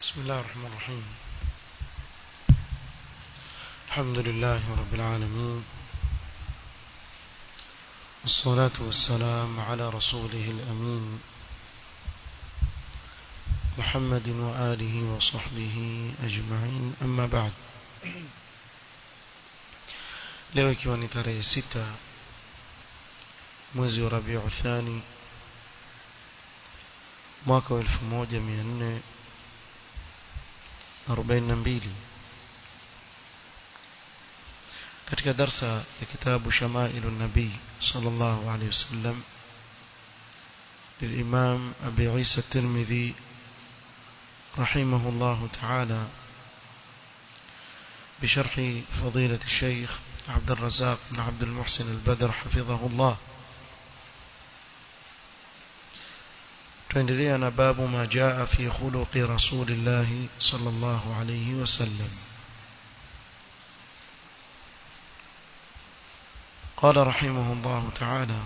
بسم الله الرحمن الرحيم الحمد لله رب العالمين والصلاة والسلام على رسوله الأمين محمد وآله وصحبه أجمعين أما بعد leo ikiwa ni tarehe sita mwezi wa rabiu thani mwaka wa elfu moja mia nne arobaini na mbili katika darsa ya kitabu shamailu nabii صلى الله عليه وسلم للإمام أبي عيسى الترمذي رحمه الله تعالى بشرح فضيلة الشيخ عبد الرزاق بن عبد المحسن البدر حفظه الله تندرينا باب ما جاء في خلق رسول الله صلى الله عليه وسلم قال رحمه الله تعالى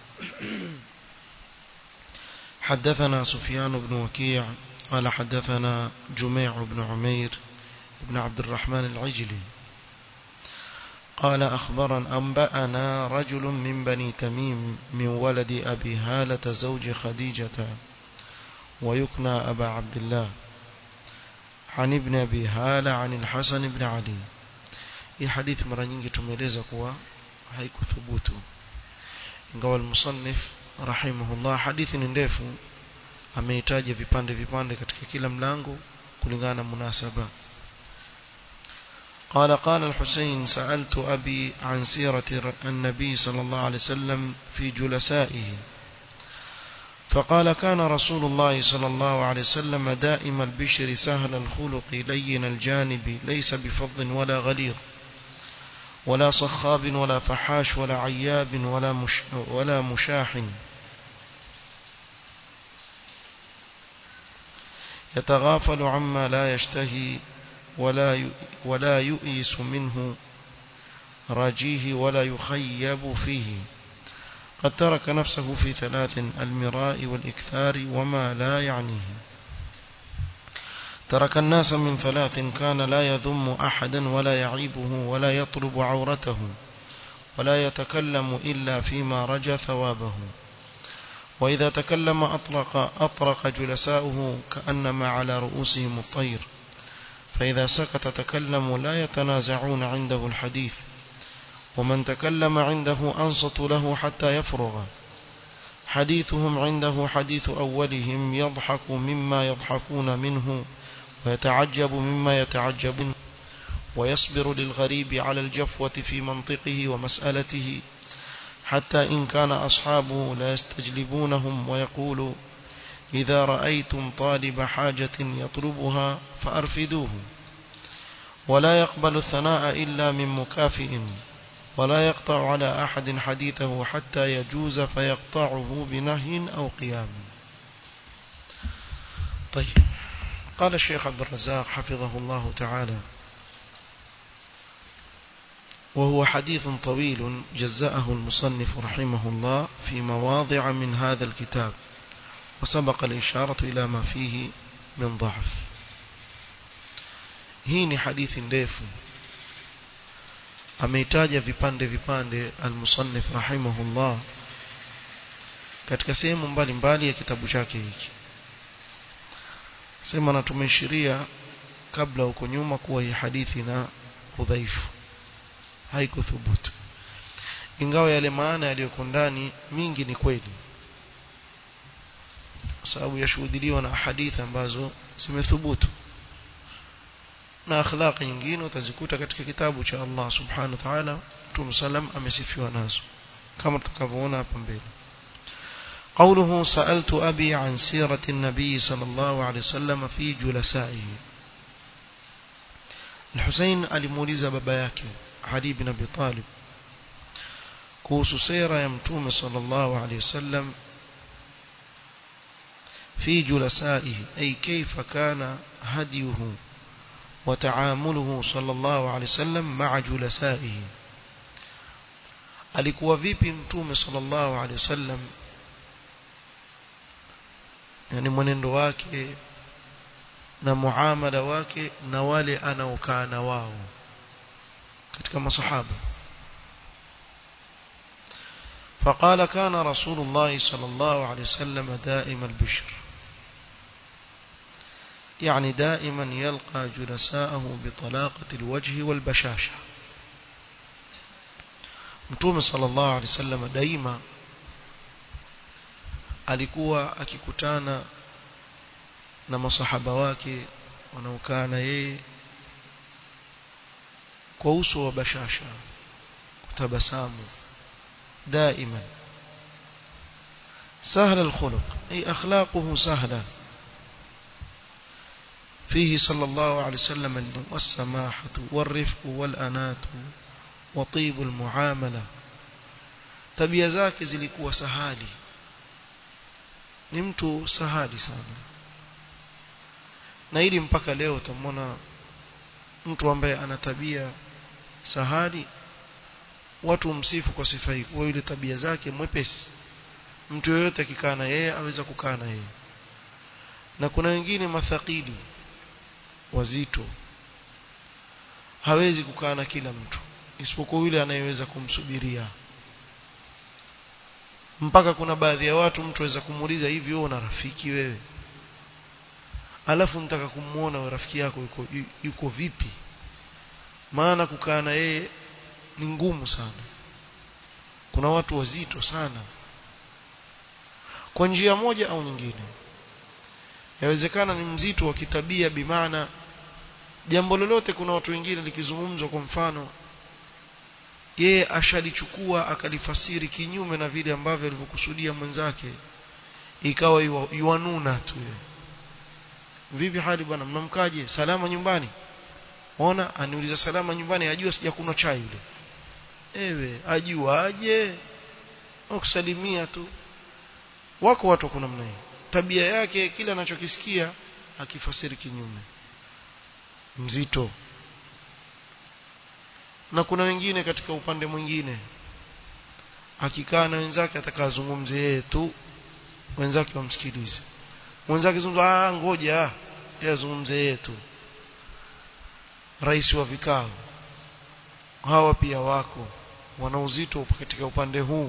حدثنا سفيان بن وكيع قال حدثنا جميع بن عمير بن عبد الرحمن العجلي قال أخبرا أنبأنا رجل من بني تميم من ولد أبي هالة زوج خديجة ويكنى أبا عبد الله عن ابن أبي هالة عن الحسن بن علي hii hadithi mara nyingi tumeeleza kuwa haikuthubutu ingawa al-musannif rahimahullah hadithi ni ndefu ameitaja vipande vipande katika kila mlango kulingana na munasaba قال قال الحسين سألت أبي عن سيرة النبي صلى الله عليه وسلم في جلسائه فقال كان رسول الله صلى الله عليه وسلم دائم البشر سهل الخلق لين الجانب ليس بفض ولا غليظ ولا صخاب ولا فحاش ولا عياب ولا مش ولا مشاح يتغافل عما لا يشتهي ولا ولا يؤيس منه رجيه ولا يخيب فيه قد ترك نفسه في ثلاث المراء والإكثار وما لا يعنيه ترك الناس من ثلاث كان لا يذم أحدا ولا يعيبه ولا يطلب عورته ولا يتكلم إلا فيما رجى ثوابه وإذا تكلم أطرق, أطرق جلساؤه كأنما على رؤوسهم الطير فإذا سكت تكلموا لا يتنازعون عنده الحديث ومن تكلم عنده أنصت له حتى يفرغ حديثهم عنده حديث أولهم يضحك مما يضحكون منه ويتعجب مما يتعجبون ويصبر للغريب على الجفوة في منطقه ومسألته حتى إن كان أصحابه لا يستجلبونهم ويقول إذا رأيتم طالب حاجة يطلبها فأرفدوه ولا يقبل الثناء إلا من مكافئ ولا يقطع على أحد حديثه حتى يجوز فيقطعه بنهي أو قيام طيب قال الشيخ عبد الرزاق حفظه الله تعالى وهو حديث طويل جزأه المصنف رحمه الله في مواضع من هذا الكتاب وسبق الإشارة إلى ما فيه من ضعف hii ni hadithi ndefu ameitaja vipande vipande almusannif rahimahullah katika sehemu mbalimbali ya kitabu chake hiki sema na tumeishiria kabla huko nyuma kuwa hii hadithi na udhaifu haikuthubutu ingawa yale maana yaliyoko ndani mingi ni kweli kwa sababu yashuhudiliwa na hadithi ambazo zimethubutu na akhlaqi nyingine utazikuta katika kitabu cha Allah subhanahu wa ta'ala Mtume sallam amesifiwa nazo kama tutakavyoona hapa mbele قوله سألت أبي عن سيرة النبي صلى الله عليه وسلم في جلسائه الحسين alimuuliza baba yake Ali bin Abi Talib kuhusu sira ya mtume sallallahu alayhi wasallam في جلسائه أي كيف كان هديه وتعامله صلى الله عليه وسلم مع جلسائه alikuwa vipi mtume sallallahu alaihi wasallam yani mwenendo wake na muamala wake na wale anaokaa na wao katika masahaba فقال كان رسول الله صلى الله عليه وسلم دائم البشر يعني دائما يلقى جلساءه بطلاقة الوجه والبشاشة متوم صلى الله عليه وسلم دائما alikuwa akikutana na masahaba wake wanaokaa na yeye kwa uso wa bashasha kutabasamu دائما سهل الخلق أي أخلاقه سهلة فيه صلى الله عليه وسلم والسماحة والرفق والأنات وطيب المعاملة tabia zake zilikuwa sahali ni mtu sahali sana na ili mpaka leo utamwona mtu ambaye ana tabia sahali watu msifu kwa sifa hii kwa ile tabia zake mwepesi mtu yoyote akikaa na yeye aweza kukaa na yeye na kuna wengine mathakili wazito hawezi kukaa na kila mtu isipokuwa yule anayeweza kumsubiria mpaka kuna baadhi ya watu mtu aweza kumuuliza hivi wewe una rafiki wewe alafu nitaka kumuona wewe rafiki yako yuko, yuko vipi maana kukaa na yeye ni ngumu sana kuna watu wazito sana kwa njia moja au nyingine yawezekana ni mzito wa kitabia bimaana jambo lolote kuna watu wengine likizungumzwa kwa mfano yeye ashalichukua akalifasiri kinyume na vile ambavyo alivyokusudia mwenzake ikawa yuanuna tu vipi hali bwana mnamkaje salama nyumbani ona aniuliza salama nyumbani ajua sijakunywa chai yule ewe ajua aje kusalimia tu wako watu kuna namna hii tabia yake kile anachokisikia akifasiri kinyume mzito na kuna wengine katika upande mwingine akikaa na wenzake atakazungumze yeye tu wenzake wamsikilize mwenzake zungumza ah ngoja yeye azungumze yeye tu rais wa vikao hawa pia wako wana uzito katika upande huu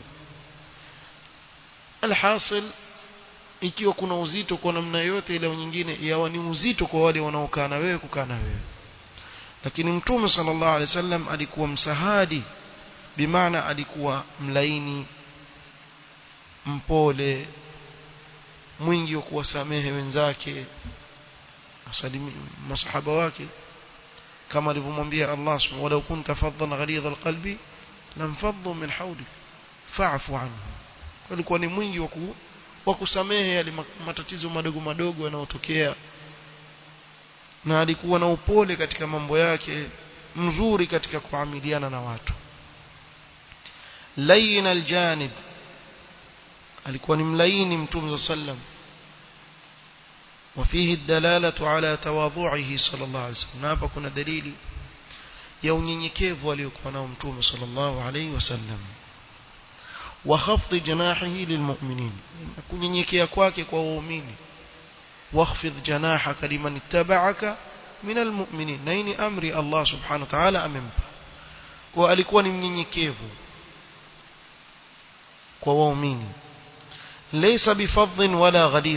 alhasil ikiwa kuna uzito kwa namna yote ile nyingine yawa ni uzito kwa wale wanaokaa na wewe kukaa na wewe lakini mtume sallallahu alaihi wasallam alikuwa msahadi bimaana alikuwa mlaini mpole mwingi wa kuwasamehe wenzake masahaba wake kama alivyomwambia Allah subhanahu walau kunta faddan ghalidha alqalbi lamfaddu min hawlik fa'fu anhu alikuwa ni mwingi wa wa kusamehe yale matatizo madogo madogo yanayotokea na alikuwa na upole katika mambo yake mzuri katika kuamiliana na watu layin aljanib alikuwa ni mlaini mtume sallam وفيه الدلالة على تواضعه صلى الله عليه وسلم hapa kuna dalili ya unyenyekevu aliokuwa nao mtume صلى الله عليه وسلم وخفض جناحه للمؤمنين kunyenyekea kwake kwa waumini واخفض جناحك لمن اتبعك من المؤمنين na hii amri Allah subhanahu wa ta'ala amempa kwa alikuwa ni mnyenyekevu kwa waumini laysa bifadhin wala ghalidh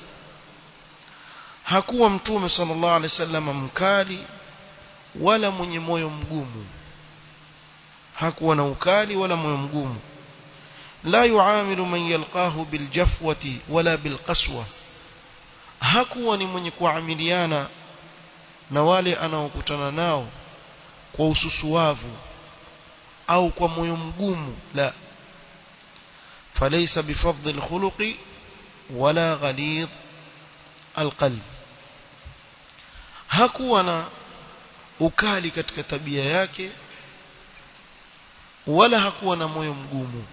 hakuwa mtume sallallahu alaihi wasallam mkali wala mwenye moyo mgumu hakuwa na ukali wala moyo mgumu la yuamilu man yalqahu biljafwati wala bilqaswa hakuwa ni mwenye kuamiliana na wale anaokutana nao kwa ususuavu au kwa moyo mgumu la فليس بفضل الخلق ولا غليظ القلب hakuwa na ukali katika tabia yake wala hakuwa na moyo mgumu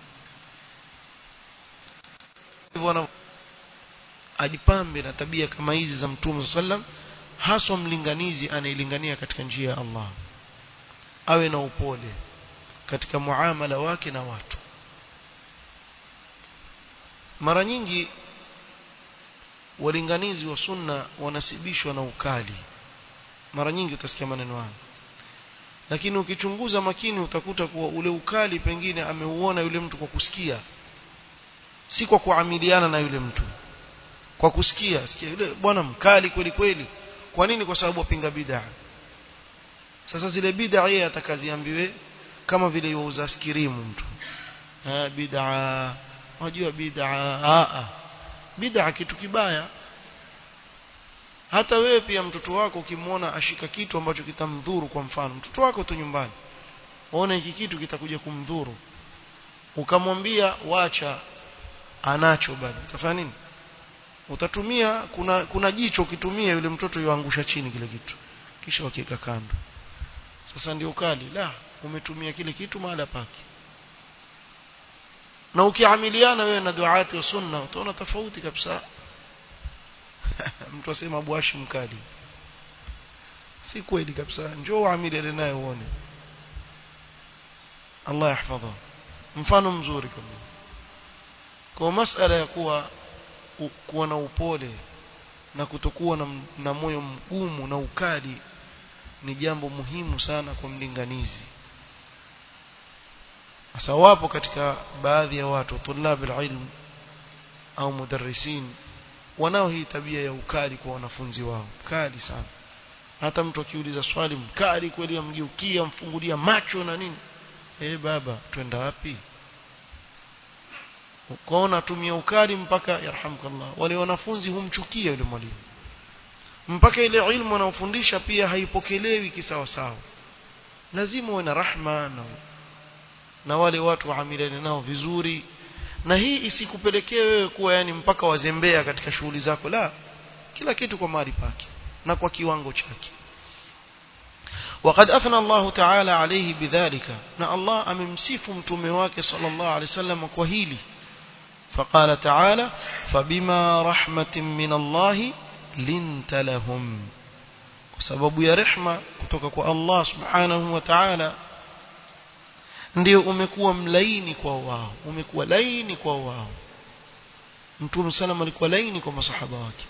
hivyo ajipambe na tabia kama hizi za mtume sallam haswa mlinganizi anailingania katika njia ya Allah awe na upole katika muamala wake na watu mara nyingi walinganizi wa sunna wanasibishwa na ukali mara nyingi utasikia maneno haya lakini ukichunguza makini utakuta kuwa ule ukali pengine ameuona yule mtu kwa kusikia si kwa kuamiliana na yule mtu kwa kusikia sikia yule bwana mkali kweli kweli kwa nini kwa sababu apinga bid'a sasa zile bid'a yeye atakaziambiwe kama vile yuuza askirimu mtu ah bid'a unajua bid'a a a bid'a kitu kibaya hata wewe pia mtoto wako ukimwona ashika kitu ambacho kitamdhuru kwa mfano mtoto wako tu nyumbani uone hiki kitu kitakuja kumdhuru ukamwambia wacha anacho bado utafanya nini utatumia kuna kuna jicho ukitumia yule mtoto yuangusha chini kile kitu kisha wakiweka kando sasa ndio kali la umetumia kile kitu mahala pake na ukiamiliana wewe na duaati wa sunna utaona tofauti kabisa mtu asema Abu Hashim mkali si kweli kabisa njoo amiliane naye uone Allah yahfadha mfano mzuri kabisa kwa masala ya kuwa kuwa na upole na kutokuwa na, na moyo mgumu na ukali ni jambo muhimu sana kwa mlinganizi sasa wapo katika baadhi ya watu tulab ilm au mudarrisin wanao hii tabia ya ukali kwa wanafunzi wao kali sana hata mtu akiuliza swali mkali kweli amgeukia mfungulia macho na nini eh baba twenda wapi ukaona tumia ukali mpaka yarhamkallah wale wanafunzi humchukia yule mwalimu mpaka ile ilmu anayofundisha pia haipokelewi kisawa sawa lazima uwe na rahma na, na wale watu waamiliane nao vizuri na hii isikupelekee wewe kuwa yani mpaka wazembea katika shughuli zako la kila kitu kwa mahali pake na kwa kiwango chake وقد أثنى الله تعالى عليه بذلك نا الله أممسيف متومواك صلى الله عليه وسلم كوهيلي فقال تعالى فبما رحمة من الله لنت لهم وسبب يا رحمة كتوكك الله سبحانه وتعالى ndio umekuwa mlaini kwa wao umekuwa laini kwa wao mtume sallam alikuwa laini kwa masahaba wake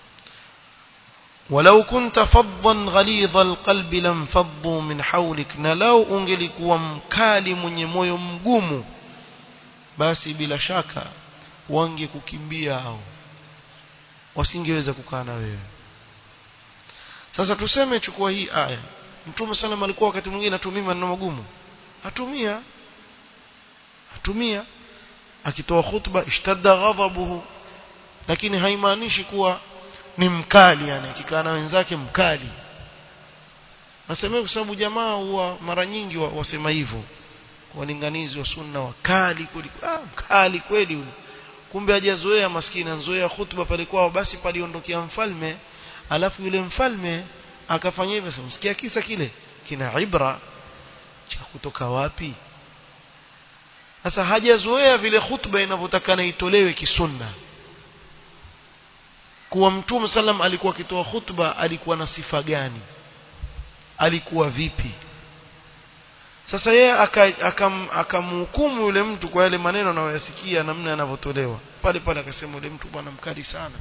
ولو كنت فظا غليظ القلب لانفضوا من حولك na lau ungelikuwa mkali mwenye moyo mgumu basi bila shaka wangekukimbia hao wasingeweza kukaa na wewe sasa tuseme chukua hii aya mtume sallam alikuwa wakati mwingine atumia maneno magumu atumia atumia akitoa khutba ishtadda ghadhabuhu lakini haimaanishi kuwa ni mkali yani akikaa na wenzake mkali nasemea kwa sababu jamaa huwa mara nyingi wasema hivyo walinganizi wa sunna wakali kweli ah mkali kweli yule kumbe hajazoea maskini anzoea khutba pale kwao basi paliondokea mfalme alafu yule mfalme akafanya hivyo sasa msikia kisa kile kina ibra cha kutoka wapi sasa hajazoea vile khutba inavyotakana itolewe kisunna kuwa mtume sallam alikuwa akitoa khutba alikuwa na sifa gani alikuwa vipi sasa yeye akamhukumu aka yule mtu kwa yale maneno anayoyasikia namna yanavyotolewa pale pale akasema yule mtu bwana mkali sana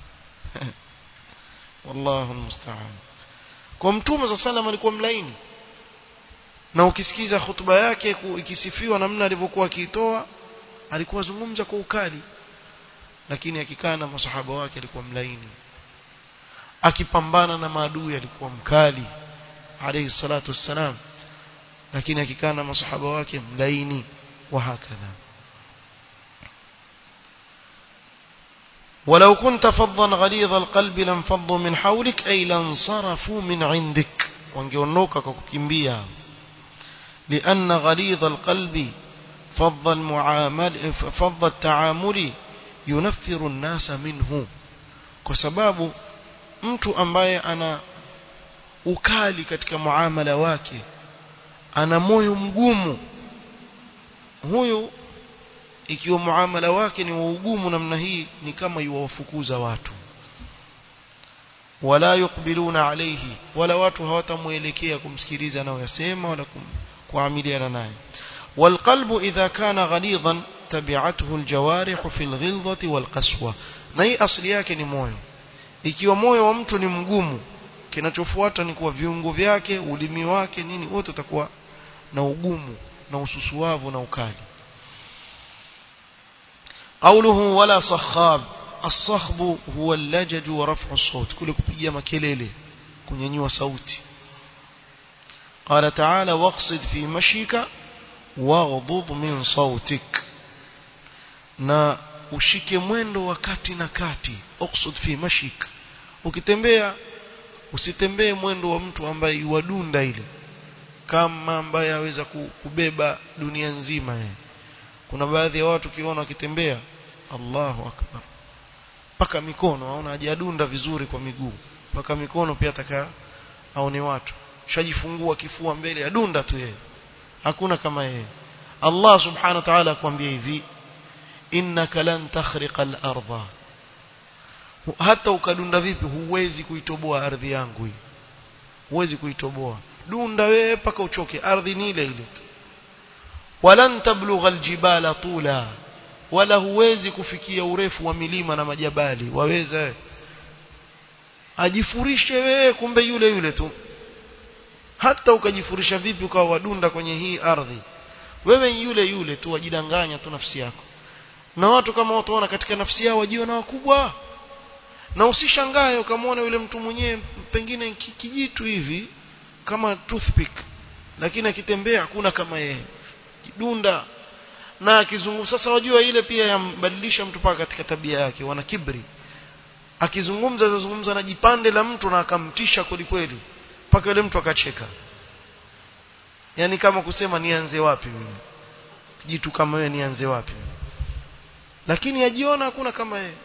wallahu almusta'an kwa mtume sallam alikuwa mlaini na ukisikiza hutuba yake ikisifiwa namna alivyokuwa akiitoa alikuwa zungumza kwa ukali lakini akikaa na masahaba wake alikuwa mlaini akipambana na maadui alikuwa mkali alayhi salatu wassalam lakini akikaa na masahaba wake mlaini wa hakadha ولو كنت فظا غليظ القلب لانفضوا من حولك أي لانصرفوا من عندك wangeondoka kwa kukimbia لأن غليظ القلب فض المعامل فض التعامل ينفر الناس منه kwa sababu mtu ambaye ana ukali katika muamala wake ana moyo mgumu huyu ikiwa muamala wake ni wa ugumu namna hii ni kama yuwafukuza watu wala yukbiluna alayhi wala watu hawatamuelekea kumsikiliza anayoyasema wala kuamiliana naye والقلب إذا كان غليظا تبعته الجوارح في الغلظة والقسوة na hii asili yake ni moyo ikiwa moyo wa mtu ni mgumu kinachofuata ni kuwa viungo vyake ulimi wake nini wote utakuwa na ugumu na ususuavu na ukali قوله ولا صخاب الصخب هو اللجج ورفع الصوت كل kupiga makelele kunyanyua sauti قال تعالى واقصد في مشيك واغضض من صوتك na ushike mwendo wa kati na kati uqsud fi mashik ukitembea usitembee mwendo wa mtu ambaye yuadunda ile kama ambaye aweza kubeba dunia nzima yeye kuna baadhi ya watu kiona wakitembea Allahu akbar paka mikono aona hajadunda vizuri kwa miguu paka mikono pia ataka aone watu shajifungua kifua mbele adunda tu yeye hakuna kama yeye Allah subhanahu wa ta'ala akwambia hivi innaka lan takhriqa al-ardha hata ukadunda vipi huwezi kuitoboa ardhi yangu hii huwezi kuitoboa dunda wewe paka uchoke ardhi ni ile ile tu walan tablugha aljibala tula wala huwezi kufikia urefu wa milima na majabali waweza ajifurishe wewe kumbe yule yule tu hata ukajifurisha vipi ukawa wadunda kwenye hii ardhi wewe yule yule tu wajidanganya tu nafsi yako na watu kama watu wana katika nafsi yao wajiona wakubwa na usishangae ukamwona yule mtu mwenyewe pengine kijitu hivi kama toothpick lakini akitembea hakuna kama yeye kidunda na akizungumza sasa wajua ile pia yambadilisha mtu paka katika tabia yake wana kibri akizungumza azungumza na jipande la mtu na akamtisha kweli kweli mpaka yule mtu akacheka yani kama kusema nianze wapi mimi jitu kama wewe nianze wapi lakini ajiona hakuna kama yeye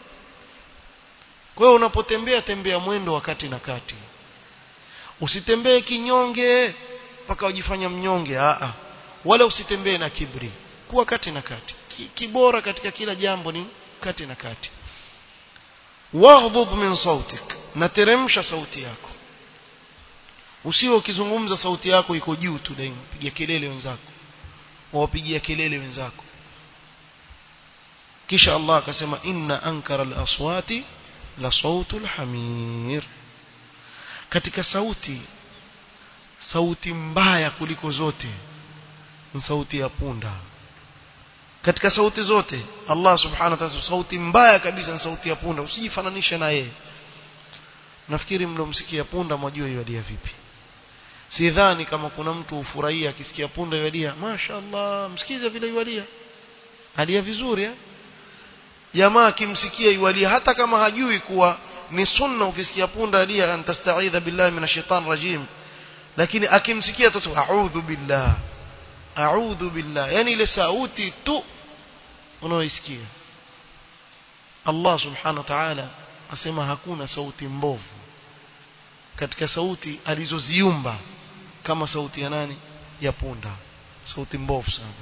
kwa hiyo unapotembea tembea mwendo wakati na kati usitembee kinyonge mpaka ujifanya mnyonge a a wala usitembee na kibri kuwa kati na kati kibora katika kila jambo ni kati na kati waghdud min sautik na teremsha sauti yako usio ukizungumza sauti yako iko juu tu daima piga kelele wenzako wawapigia kelele wenzako kisha Allah akasema inna ankara al-aswati la sautul hamir katika sauti sauti mbaya kuliko zote ni sauti ya punda katika sauti zote Allah subhanahu wa ta'ala sauti mbaya kabisa ni sauti ya punda usijifananishe na yeye nafikiri mlomsikia punda mwajua yadia vipi sidhani kama kuna mtu ufurahia akisikia punda yadia mashaallah msikize vile yadia alia vizuri eh jamaa akimsikia yualia hata kama hajui kuwa ni sunna ukisikia punda alia antastaidha billahi minash shaitan rajim lakini akimsikia tu a'udhu billah a'udhu billah yani ile sauti tu unaoisikia Allah subhanahu wa ta'ala asema hakuna sauti mbovu katika sauti alizoziumba kama sauti ya nani ya punda sauti mbovu sana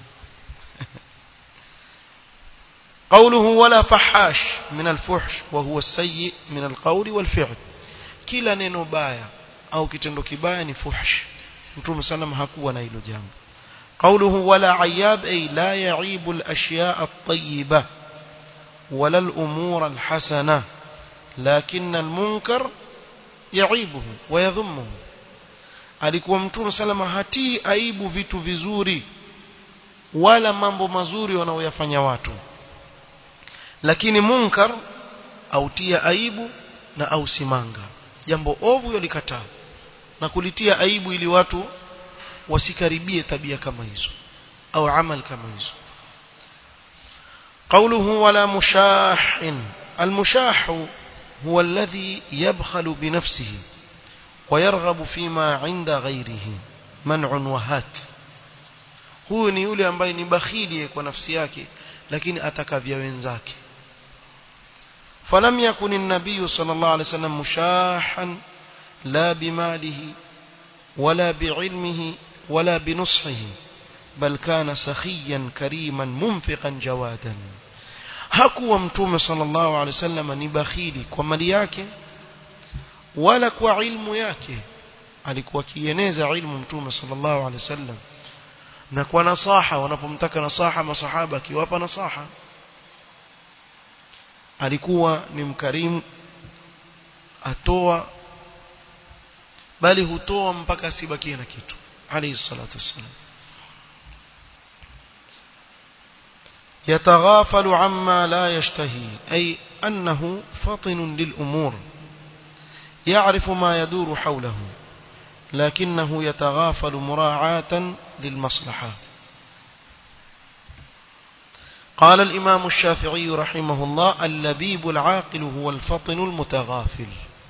قوله ولا فحاش من الفحش وهو السيء من القول والفعل kila neno baya au kitendo kibaya ni fuhsh mtume sallam hakuwa na hilo jambo قوله ولا عياب أي لا يعيب الأشياء الطيبة ولا الأمور الحسنة لكن المنكر يعيبه ويذمه alikuwa mtume salama hatii aibu vitu vizuri wala mambo mazuri wanaoyafanya watu lakini munkar autia aibu na ausimanga jambo ovu yalikataa na kulitia aibu ili watu wasikaribie tabia kama hizo au amal kama hizo قوله ولا مشاح المشاح هو الذي يبخل بنفسه ويرغب فيما عند غيره منع وهات huyu ni yule ambaye ni bakhili kwa nafsi yake lakini atakavya wenzake فلم يكن النبي صلى الله عليه وسلم مشاحا لا بماله ولا بعلمه ولا بنصحه بل كان سخيا كريما منفقا جوادا hakuwa mtume sallallahu alaihi wasallam ni bakhili kwa mali yake wala kwa ilmu yake alikuwa kieneza ilmu mtume sallallahu alaihi wasallam na kwa nasaha wanapomtaka nasaha masahaba akiwapa nasaha alikuwa ni mkarimu atoa bali hutoa mpaka asibakie na kitu alayhi salatu wassalam يتغافل عما لا يشتهي أي أنه فطن للأمور يعرف ما يدور حوله لكنه يتغافل مراعاة للمصلحة قال الإمام الشافعي رحمه الله اللبيب العاقل هو الفطن المتغافل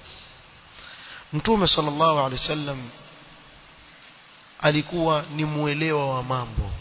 Mtume sallallahu alaihi wasallam alikuwa ni muelewa wa mambo.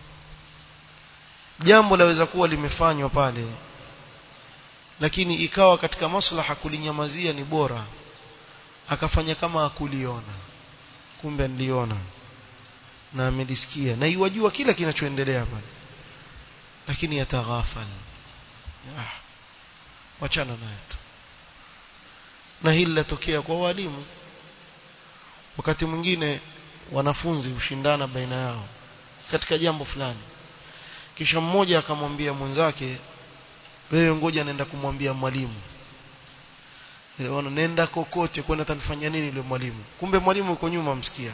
Jambo laweza kuwa limefanywa pale lakini ikawa katika maslaha kulinyamazia ni bora akafanya kama akuliona kumbe niliona na amelisikia na iwajua kila kinachoendelea pale lakini yataghafal ah wachana naye tu na hili latokea kwa walimu wakati mwingine wanafunzi hushindana baina yao katika jambo fulani kisha mmoja akamwambia mwenzake wewe ngoja naenda kumwambia mwalimu Niliona nenda kokote kwenda tanifanya nini yule mwalimu kumbe mwalimu uko nyuma msikia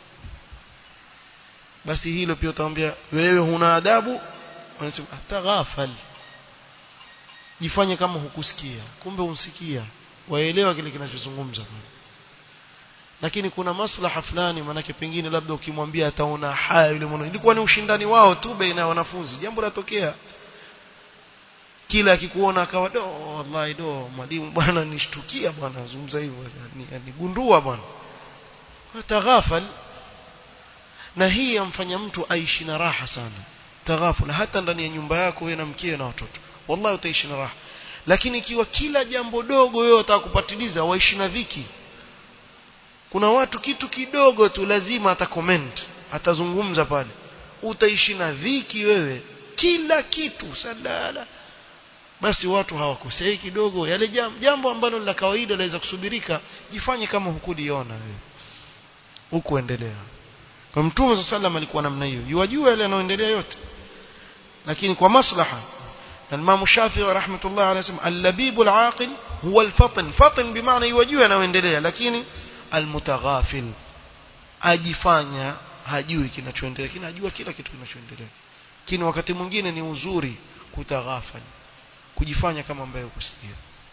basi hilo pia utamwambia wewe huna adabu anasema ataghafal jifanye kama hukusikia kumbe unsikia waelewa kile kinachozungumza lakini kuna maslaha fulani manake pengine labda ukimwambia ataona haya yule mwana ilikuwa ni ushindani wao tu baina ya wanafunzi jambo latokea kila akikuona akawa do wallahi do mwalimu bwana nishtukia bwana azungumza hivyo nigundua bwana taghafal na hii yamfanya mtu aishi na raha sana taghaful hata ndani ya nyumba yako wewe na mkeo na watoto wallahi utaishi na raha lakini ikiwa kila jambo dogo wewe utakupatiliza waishi na dhiki kuna watu kitu kidogo tu lazima atacomment atazungumza pale utaishi na dhiki wewe kila kitu salala basi watu hawakosei kidogo yale jambo ambalo la kawaida laweza kusubirika jifanye kama hukuliona wewe huku endelea kwa mtume sallam alikuwa namna hiyo yajua yale yanayoendelea yote lakini kwa maslaha na Imam Shafi'i rahmatullah alayhi wasallam al-labib al-aqil huwa al-fatin fatin bimaana yajua yanayoendelea lakini al-mutaghafil ajifanya hajui kinachoendelea lakini ajua kila kitu kinachoendelea lakini wakati mwingine ni uzuri kutaghafal kujifanya kama ambaye ukusikia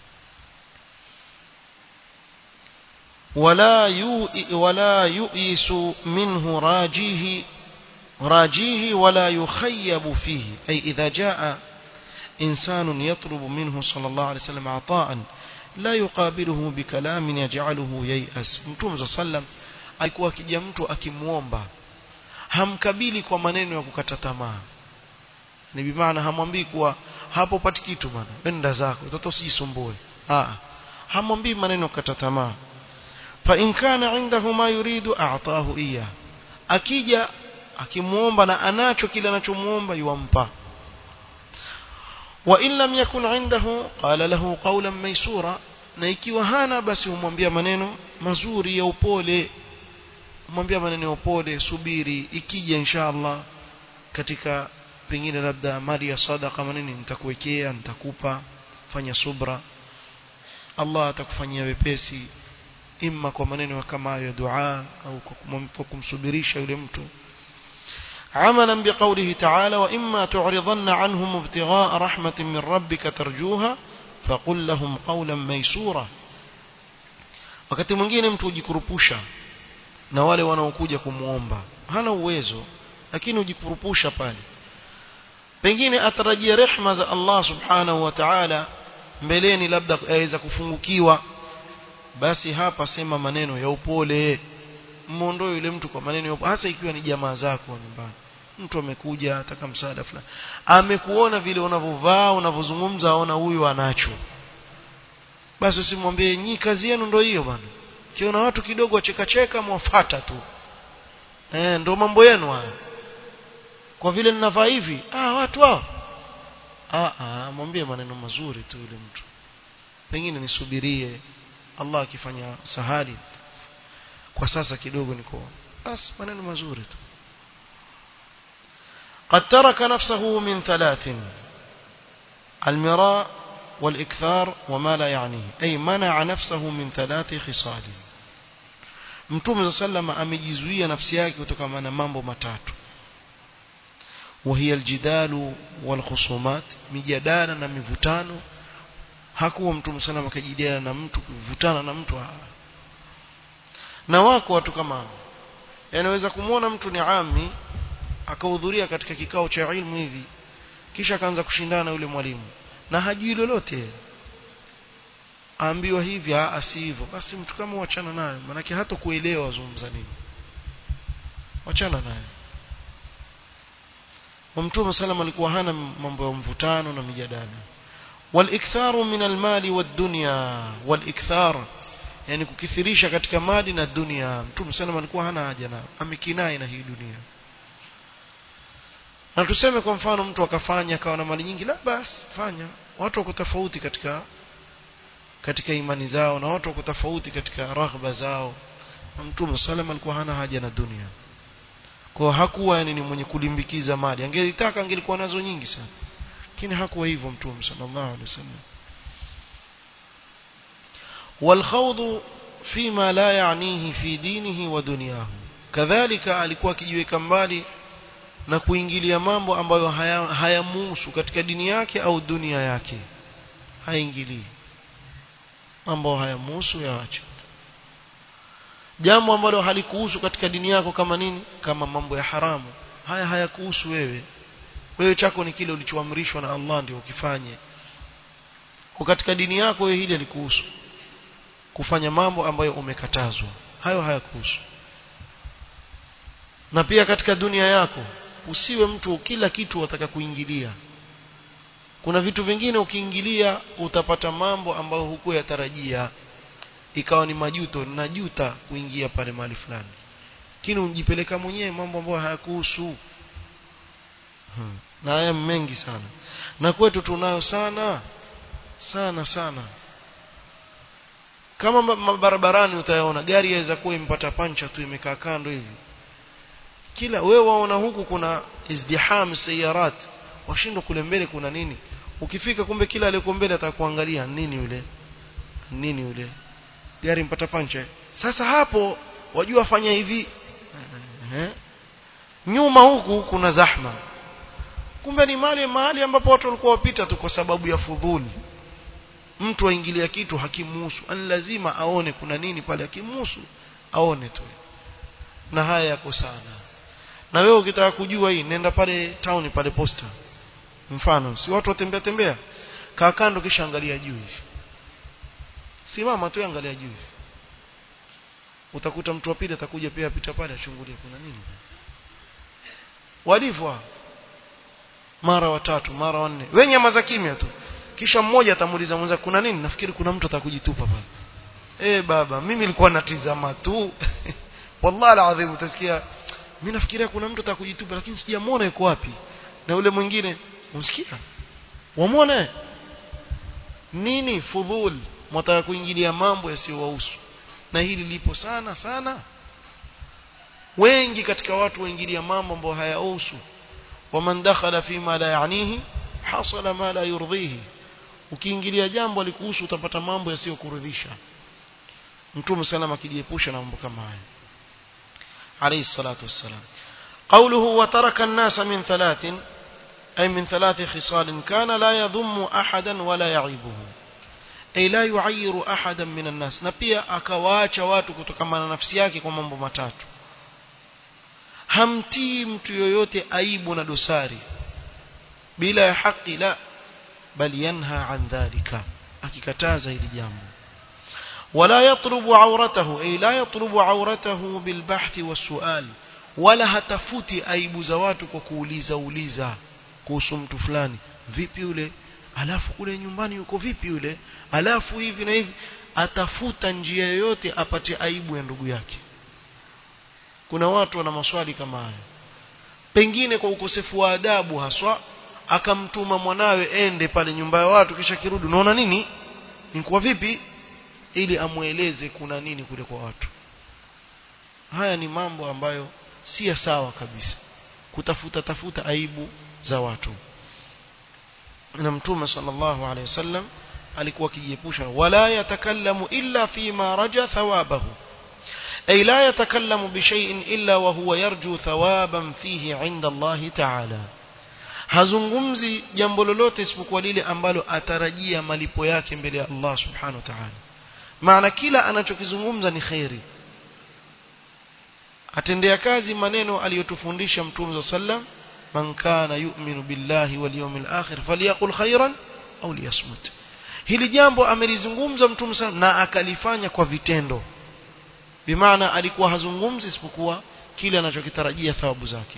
ولا يؤ ولا يؤيس منه راجيه راجيه ولا يخيب فيه أي إذا جاء إنسان يطلب منه صلى الله عليه وسلم عطاء لا يقابله بكلام يجعله ييأس متوم صلى الله عليه وسلم alikuwa akija mtu akimuomba hamkabili kwa maneno ya kukata tamaa ni bimaana hamwambii kuwa hapo pati kitu bwana wenda zako mtoto usijisumbue ah hamwambii maneno ya kukata tamaa fa in kana indahu ma yuridu a'tahu iya akija akimuomba na anacho kile anachomuomba yuampa wa in lam yakun indahu qala lahu qawlan maysura na ikiwa hana basi humwambia maneno mazuri ya upole humwambia maneno ya upole subiri ikija inshallah katika pengine labda mali ya sadaqa manini nitakuwekea nitakupa fanya subra Allah atakufanyia wepesi imma kwa maneno kama hayo ya dua au kwa kumsubirisha yule mtu عملا بقوله تعالى وإما تعرضن عنهم ابتغاء رحمة من ربك ترجوها فقل لهم قولا ميسورا wakati mwingine mtu hujikurupusha na wale wanaokuja kumuomba hana uwezo lakini hujikurupusha pale pengine atarajia rehma za Allah subhanahu wa ta'ala mbeleni labda aweza kufungukiwa basi hapa sema maneno ya upole muondoe yule mtu kwa maneno ya upole hasa ikiwa ni jamaa zako nyumbani mtu amekuja ataka msaada fulani amekuona vile unavyovaa unavyozungumza aona huyu anacho basi usimwambie nyi kazi yenu ndio hiyo bwana kiona watu kidogo wacheka cheka mwafata tu eh ndio mambo yenu haya kwa vile ninavaa hivi ah watu hao ah ah mwambie maneno mazuri tu yule mtu pengine nisubirie Allah akifanya sahali kwa sasa kidogo niko basi maneno mazuri tu قد ترك نفسه من ثلاث المراء والإكثار وما لا يعنيه أي منع نفسه من ثلاث خصال mtume صلى الله عليه وسلم amejizuia nafsi yake kutokana na mambo matatu وهي الجدال والخصومات mijadala na mivutano hakuwa mtume صلى الله akajadiliana na mtu kuvutana na mtu na wako watu kama hao yanaweza kumwona mtu ni ami akahudhuria katika kikao cha ilmu hivi kisha akaanza kushindana na yule mwalimu na hajui lolote aambiwa hivi si hivyo basi mtu kama wachana naye manake hata kuelewa wazungumza nini wachana naye Mtume sallam alikuwa hana mambo ya mvutano na mijadala wal-iktharu min al-mali wad-dunya wal-ikthar yani kukithirisha katika mali na dunia Mtume sallam alikuwa hana haja na amekinai na hii dunia na tuseme kwa mfano mtu akafanya akawa na mali nyingi la basi fanya watu wako tofauti katika katika imani zao na watu wako tofauti katika raghba zao na mtume sallam alikuwa hana haja na dunia kwa hakuwa yani ni mwenye kulimbikiza mali angelitaka angelikuwa nazo nyingi sana lakini hakuwa hivyo mtume sallallahu alaihi wasallam والخوض فيما لا يعنيه في دينه ودنياه كذلك alikuwa akijiweka mbali na kuingilia mambo ambayo hayamuhusu haya katika dini yake au dunia yake haingilii mambo hayamuhusu yaache jambo ambalo halikuhusu katika dini yako kama nini kama mambo ya haramu haya hayakuhusu wewe wewe chako ni kile ulichoamrishwa na Allah ndio ukifanye kwa katika dini yako wewe hili halikuhusu kufanya mambo ambayo umekatazwa hayo hayakuhusu na pia katika dunia yako usiwe mtu kila kitu wataka kuingilia kuna vitu vingine ukiingilia utapata mambo ambayo hukuyatarajia ikawa ni majuto najuta kuingia pale mahali fulani lakini unjipeleka mwenyewe mambo ambayo hayakuhusu hmm. na haya mengi sana na kwetu tunayo sana sana sana kama barabarani utayaona gari yaweza kuwa impata pancha tu imekaa kando hivi kila wewe waona huku kuna izdiham sayarat washindwa kule mbele kuna nini ukifika kumbe kila aliyeko mbele atakuangalia nini yule nini yule gari mpata pancha sasa hapo wajua fanya hivi nyuma huku kuna zahma kumbe ni mali mahali ambapo watu walikuwa wapita tu kwa sababu ya fudhuli mtu aingilia kitu hakimuhusu ani lazima aone kuna nini pale hakimuhusu aone tu na haya yako sana na wewe ukitaka kujua hii nenda pale town pale posta mfano si watu watembea tembea kaa kando kisha angalia juu hivi simama tu angalia juu hivi utakuta mtu wa pili atakuja pia apita pale achungulie kuna nini walivyo mara watatu mara wanne wewe nyama za kimya tu kisha mmoja atamuuliza mwenza kuna nini nafikiri kuna mtu atakujitupa pale eh baba mimi nilikuwa natizama tu wallahi alazim utasikia mimi nafikiria kuna mtu atakujitupa lakini sijamuona yuko wapi na yule mwingine unsikia wamuone nini fudhul mtaka kuingilia mambo yasiyowahusu na hili lipo sana sana wengi katika watu waingilia mambo ambayo hayahusu waman dakhala fima la yanihi hasala ma la yurdhihi ukiingilia jambo alikuhusu utapata mambo yasiyokuridhisha mtume salama akijiepusha na mambo kama haya alayhi salatu wassalam قوله وترك الناس من ثلاث أي من ثلاث خصال كان لا يضم أحدا ولا يعيبه أي لا يعير أحدا من الناس نبيا أكواcha watu kutokana na nafsi yake kwa mambo matatu hamtii mtu yoyote aibu na dosari bila ya haki la bali yanha an dhalika akikataza hili jambo wala yatlubu auratahu ay la yatlubu auratahu bilbahth wasual wala hatafuti aibu za watu kwa kuuliza uliza kuhusu mtu fulani vipi yule alafu kule nyumbani yuko vipi yule alafu hivi na hivi atafuta njia yoyote apate aibu ya ndugu yake kuna watu wana maswali kama haya pengine kwa ukosefu wa adabu haswa akamtuma mwanawe ende pale nyumba ya watu kisha kirudi unaona nini nikuwa vipi ili amueleze kuna nini kule kwa watu haya ni mambo ambayo si sawa kabisa kutafuta tafuta aibu za watu na mtume sallallahu alaihi wasallam alikuwa akijiepusha wala yatakallamu illa fima raja thawabahu ay la yatakallamu bishay'in illa wa huwa yarju thawaban fihi 'inda Allah ta'ala hazungumzi jambo lolote isipokuwa lile ambalo atarajia malipo yake mbele ya Allah subhanahu wa ta'ala maana kila anachokizungumza ni khairi atendea kazi maneno aliyotufundisha mtume sallam man kana yu'minu billahi wal yawmil akhir falyaqul khairan au liyasmut hili jambo amelizungumza mtume sallam na akalifanya kwa vitendo bimaana alikuwa hazungumzi isipokuwa kile anachokitarajia thawabu zake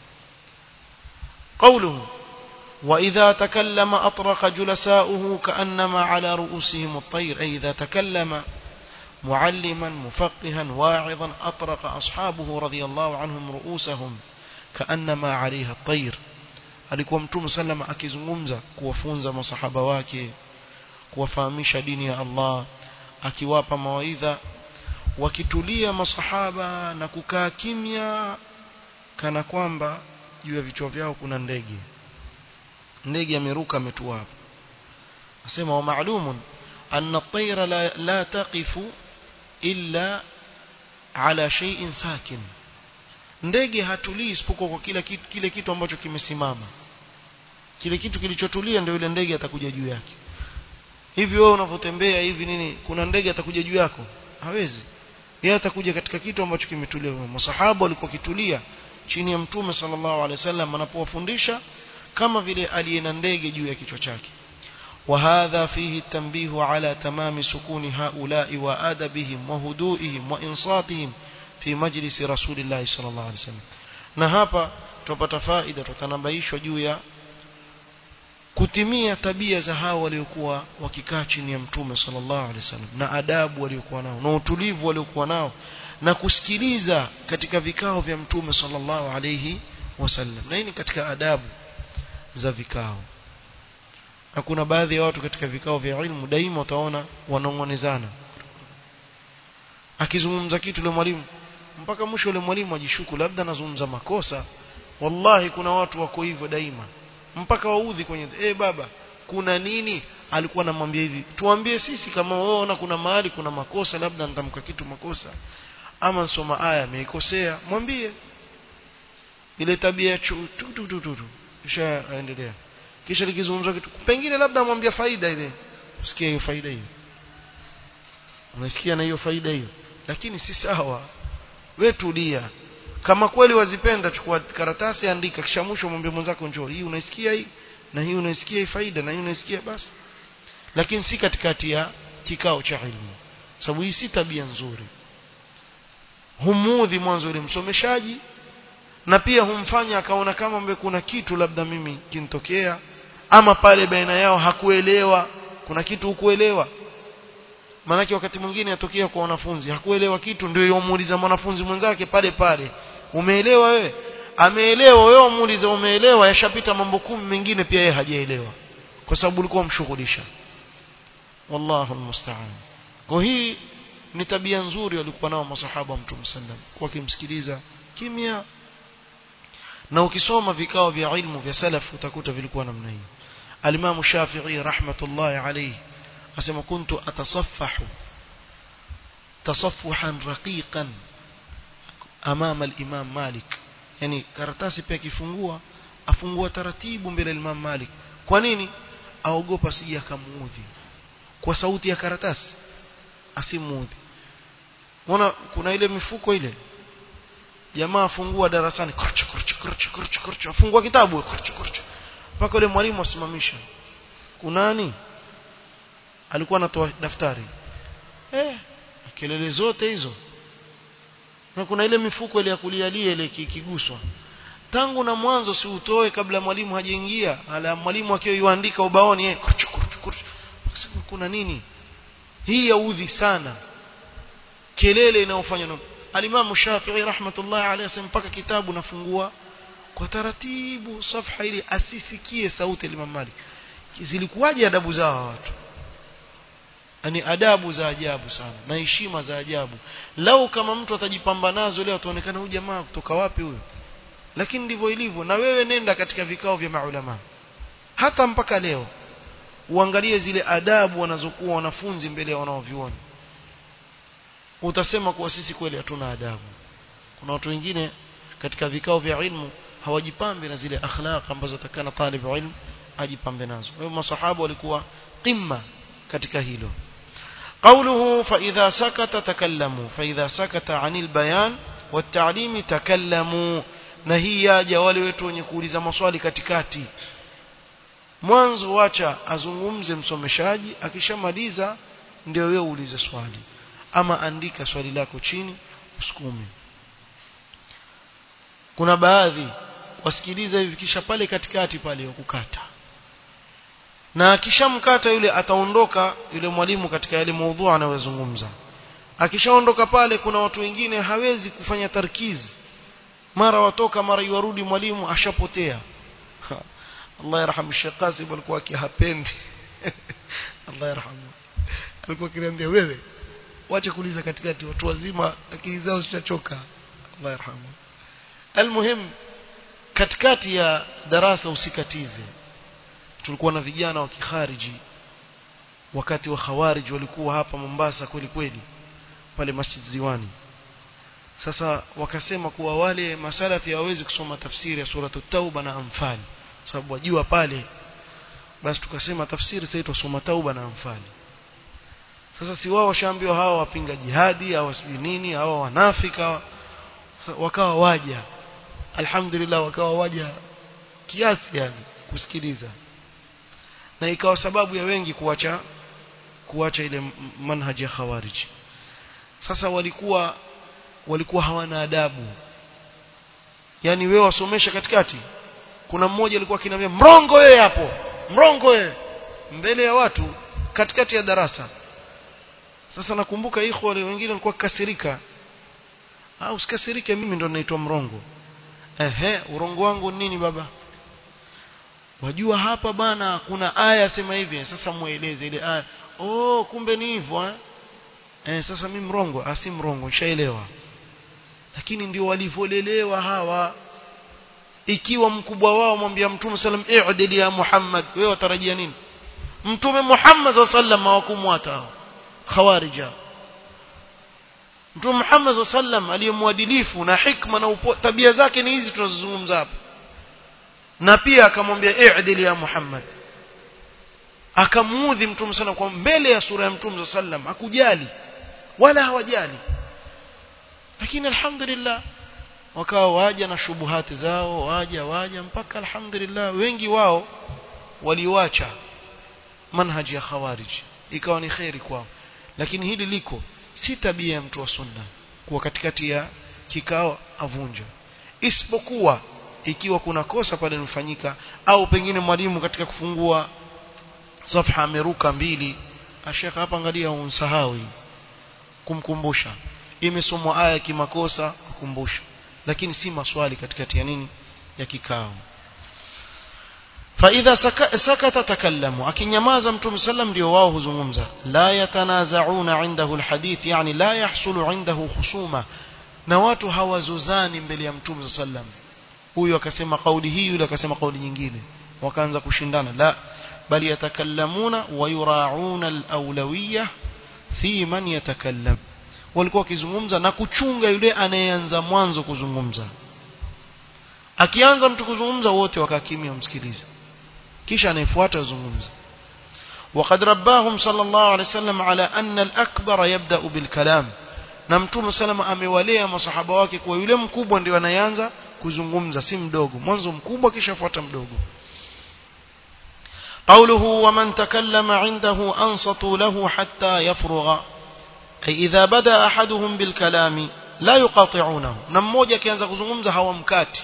قوله وإذا تكلم أطرق جلساؤه كأنما على رؤوسهم الطير أي إذا تكلم معلما مفقها واعظا أطرق أصحابه رضي الله عنهم رؤوسهم كأنما عليها الطير alikuwa mtume sallama akizungumza kuwafunza masahaba wake kuwafahamisha dini ya Allah akiwapa mawaidha wakitulia masahaba na kukaa kimya kana kwamba juu ya vichwa vyao kuna ndege ndege ameruka ametua hapo asema wa maalumun anna at-tayra la, la taqifu illa ala shay'in sakin ndege hatulii isipokuwa kwa kila kitu, kile kitu ambacho kimesimama kile kitu kilichotulia ndio yule ndege atakuja juu yake hivi wewe unavotembea hivi nini kuna ndege atakuja juu yako hawezi yeye atakuja katika kitu ambacho kimetulia masahaba walikuwa kitulia chini ya mtume sallallahu alaihi wasallam anapowafundisha kama vile aliyena ndege juu ya kichwa chake وهذا فيه التنبيه على تمام سكون هؤلاء وآدبهم وهدوئهم وإنصاتهم في مجلس رسول الله صلى الله عليه وسلم na hapa tupata faida tutanabaishwa juu ya kutimia tabia za hao waliokuwa wakikaa chini ya mtume sallallahu alaihi wasallam na adabu waliokuwa nao na utulivu waliokuwa nao na kusikiliza katika vikao vya mtume sallallahu alaihi wasallam na hii ni katika adabu za vikao na kuna baadhi ya watu katika vikao vya ilmu daima utaona wanong'onezana akizungumza kitu yule mwalimu mpaka mwisho yule mwalimu ajishuku labda anazungumza makosa wallahi kuna watu wako hivyo daima mpaka waudhi kwenye eh baba kuna nini alikuwa anamwambia hivi tuambie sisi kama waona kuna mahali kuna makosa labda nitamka kitu makosa ama nsoma aya ameikosea mwambie ile tabia tu tu tu tu, tu. kisha aendelea kisha likizungumzwa kitu pengine labda amwambia faida ile usikie hiyo faida hiyo unasikia na hiyo faida hiyo lakini si sawa we tulia kama kweli wazipenda chukua karatasi andika kisha mwisho mwambie mwenzako njoo hii unaisikia hii na hii unaisikia hii faida na hii unaisikia basi lakini si katikati ya kikao cha ilmu sababu hii si tabia nzuri humudhi mwanzo yule msomeshaji na pia humfanya akaona kama mbe kuna kitu labda mimi kinitokea ama pale baina yao hakuelewa kuna kitu hukuelewa maanake wakati mwingine yatokea kwa wanafunzi hakuelewa kitu ndio yomuuliza mwanafunzi mwenzake pale pale umeelewa wewe ameelewa wewe umuulize umeelewa yashapita mambo kumi mengine pia yeye hajaelewa kwa sababu ulikuwa mshughulisha wallahu almusta'an kwa hii ni tabia nzuri walikuwa nao masahaba wa mtume sallam kwa kimsikiliza kimya na ukisoma vikao vya ilmu vya salaf utakuta vilikuwa namna hii alimamu shafi'i rahmatullahi alayhi asema kuntu atasaffahu tasaffuhan raqiqan amama al-imam malik yani karatasi pia kifungua afungua taratibu mbele ya imam malik kwa nini aogopa sije akamuudhi kwa sauti ya karatasi asimuudhi Unaona kuna ile mifuko ile jamaa afungua darasani kurcha kurcha kurcha kurcha kurcha afungua kitabu kurcha kurcha mpaka yule mwalimu asimamisha kunani alikuwa anatoa daftari eh kelele zote hizo na kuna ile mifuko ile ya kulialia ile kiguswa tangu na mwanzo si utoe kabla mwalimu hajaingia ala mwalimu akiwa yuandika ubaoni eh kurcha kurcha kurcha kuna nini hii yaudhi sana kelele inayofanywa na alimamu Shafi'i rahmatullahi alayhi mpaka kitabu nafungua kwa taratibu safha ili asisikie sauti ya Imam Malik zilikuwaje adabu zao watu ani adabu za ajabu sana na heshima za ajabu lau kama mtu atajipamba nazo leo ataonekana huyu jamaa kutoka wapi huyo lakini ndivyo ilivyo na wewe nenda katika vikao vya maulama hata mpaka leo uangalie zile adabu wanazokuwa wanafunzi mbele ya wanaoviona utasema kuwa sisi kweli hatuna adabu kuna watu wengine katika vikao vya ilmu hawajipambe na zile akhlaq ambazo takana talib ilmu ajipambe nazo kwa hiyo masahaba walikuwa qimma katika hilo قوله فإذا سكت تكلموا فإذا سكت عن البيان والتعليم تكلموا na hii yaja wale wetu wenye kuuliza maswali katikati mwanzo wacha azungumze msomeshaji akishamaliza ndio wewe uulize swali ama andika swali lako chini usukume kuna baadhi wasikiliza hivi kisha pale katikati pale kukata na akishamkata yule ataondoka yule mwalimu katika yale maudhu anayozungumza akishaondoka pale kuna watu wengine hawezi kufanya tarkizi mara watoka mara iwarudi mwalimu ashapotea Allah yarhamu Sheikh Qasim alikuwa akihapendi Allah yarhamu alikuwa akiniambia wewe wache kuuliza katikati watu wazima akili zao zitachoka Allah yarhamu almuhim katikati ya darasa usikatize tulikuwa na vijana wa kikhariji wakati wa khawarij walikuwa hapa Mombasa kweli kweli pale Masjid Ziwani sasa wakasema kuwa wale masalafi hawawezi kusoma tafsiri ya suratu tauba na amfali sababu wajua pale basi tukasema tafsiri sasa tusoma tauba na amfali sasa si wao washaambiwa hawa wapinga jihadi hawa sijui nini hawa wanafika wakawa waja alhamdulillah wakawa waja kiasi yani kusikiliza na ikawa sababu ya wengi kuacha kuacha ile manhaji ya khawarij sasa walikuwa walikuwa hawana adabu yani wewe wasomesha katikati kuna mmoja alikuwa akiniambia mrongo wewe hapo mrongo wewe mbele ya watu katikati ya darasa sasa nakumbuka ikhwa wale wengine walikuwa kasirika au usikasirike mimi ndo naitwa mrongo ehe urongo wangu nini baba wajua hapa bana kuna aya sema hivi sasa mueleze ile aya oh kumbe ni hivyo eh? eh sasa mimi mrongo asi mrongo nishaelewa lakini ndio walivyolelewa hawa ikiwa mkubwa wao mwambia mtume sallam i'dil ya Muhammad wewe watarajia nini mtume Muhammad sallam hawakumwata hao khawarija mtume Muhammad sallam aliyemwadilifu na hikma na upo, tabia zake ni hizi tunazozungumza hapa na pia akamwambia i'dil ya Muhammad akamuudhi mtume sana kwa mbele ya sura ya mtume sallam hakujali wala hawajali lakini alhamdulillah wakawa waja na shubuhati zao waja waja mpaka alhamdulillah wengi wao waliwacha manhaji ya khawarij ikawa ni khairi kwao lakini hili liko si tabia ya mtu wa sunna kuwa katikati ya kikao avunja isipokuwa ikiwa kuna kosa pale linafanyika au pengine mwalimu katika kufungua safha ameruka mbili ashekha hapa angalia unsahau kumkumbusha imesomwa aya kimakosa kukumbusha lakini si maswali katikati ya nini ya kikao فإذا سكت تكلموا akinyamaza mtume sallam ndio wao huzungumza la yatanazauna indahu alhadith yani la yahsulu indahu khusuma na watu hawazozani mbele ya mtume sallam huyu akasema kauli hii yule akasema kauli nyingine wakaanza kushindana la bali yatakallamuna wa yurauna alawlawiyya fi man yatakallam walikuwa wakizungumza na kuchunga yule anayeanza mwanzo kuzungumza akianza mtu kuzungumza wote wakakimia msikilize kisha anayefuata azungumza وقد رباهم صلى الله عليه وسلم على أن الأكبر يبدأ بالكلام na mtume salama amewalea masahaba wake kwa yule mkubwa ndio anayeanza kuzungumza si mdogo mwanzo mkubwa kisha fuata mdogo قوله ومن تكلم عنده أنصتوا له حتى يفرغ أي إذا بدأ أحدهم بالكلام لا يقاطعونه نموجة كيانزا كزنغمزة هو مكاتي